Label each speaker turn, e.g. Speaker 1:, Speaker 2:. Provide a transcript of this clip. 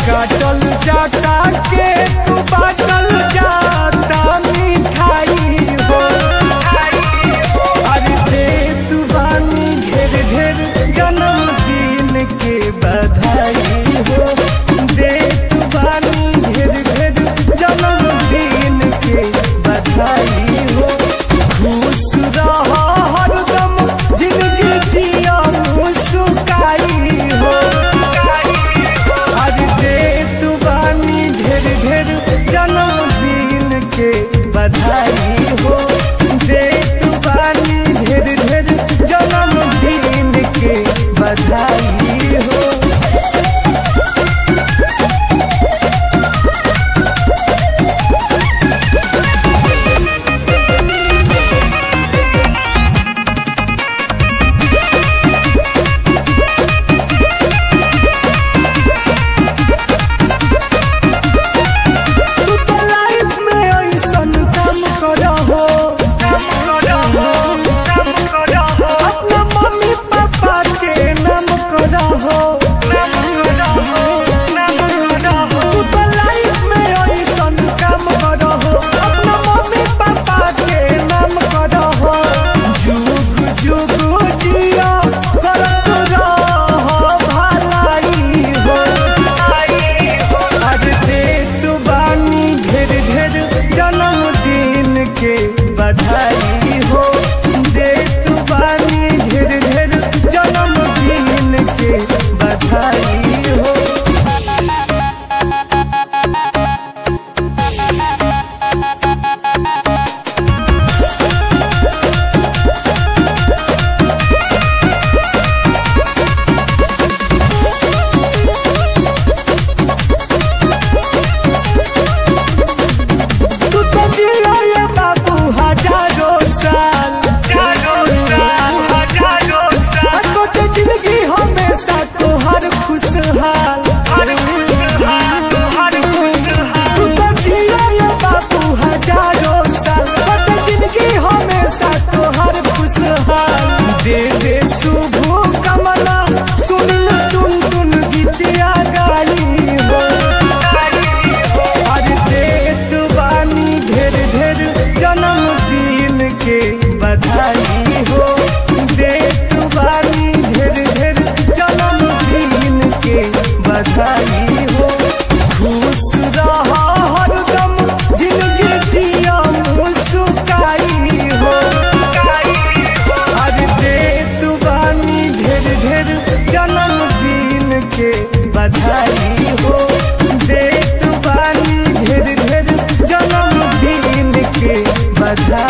Speaker 1: काटल जाता केक बाटल जाता मिठाई हो अरे दे तू बानी ढेर ढेर जन्मदिन के बधाई हो दे तू बानी ढेर ढेर जन्मदिन के बधाई हो खुश रह हरदम जिंदगी जिया मुस्काई हो अरे दे तू बानी ढेर ढेर जन्मदिन के बधाई हो दे तू बानी ढेर ढेर जन्मदिन के बधाई हो तू तो लाइफ में ऐसन काम करहो अपना मम्मी पापा के नाम करहो तू तो लाइफ में ऐसन काम करहो अपना मम्मी पापा के नाम करहो जुग जुग जिया करत रहो भलाई हो आज दे तू बानी ढेर ढेर जन्मदिन के बधाई हो दे तू बानी ढेर ढेर जन्मदिन के बधाई हो तू तो जिया ये बाबू हजारों साल तो ते जिंदगी हमेशा तोहर खुशहाल तू तो जिया ये बाबू हजारों साल तो ते जिंदगी हमेशा तोहर खुशहाल दे दे शुभ कमला सुन टुन टुन गीतिया गाई हो आज देत बानी ढेर ढेर जन्मदिन के बधाई हो देत बानी ढेर ढेर जन्मदिन के बधाई हो खुश रह हरदम जिंदगी जिया मुस्काई हो आज देत बानी ढेर ढेर जन्मदिन के बधाई हो देत बानी ढेर ढेर जन्मदिन के बधाई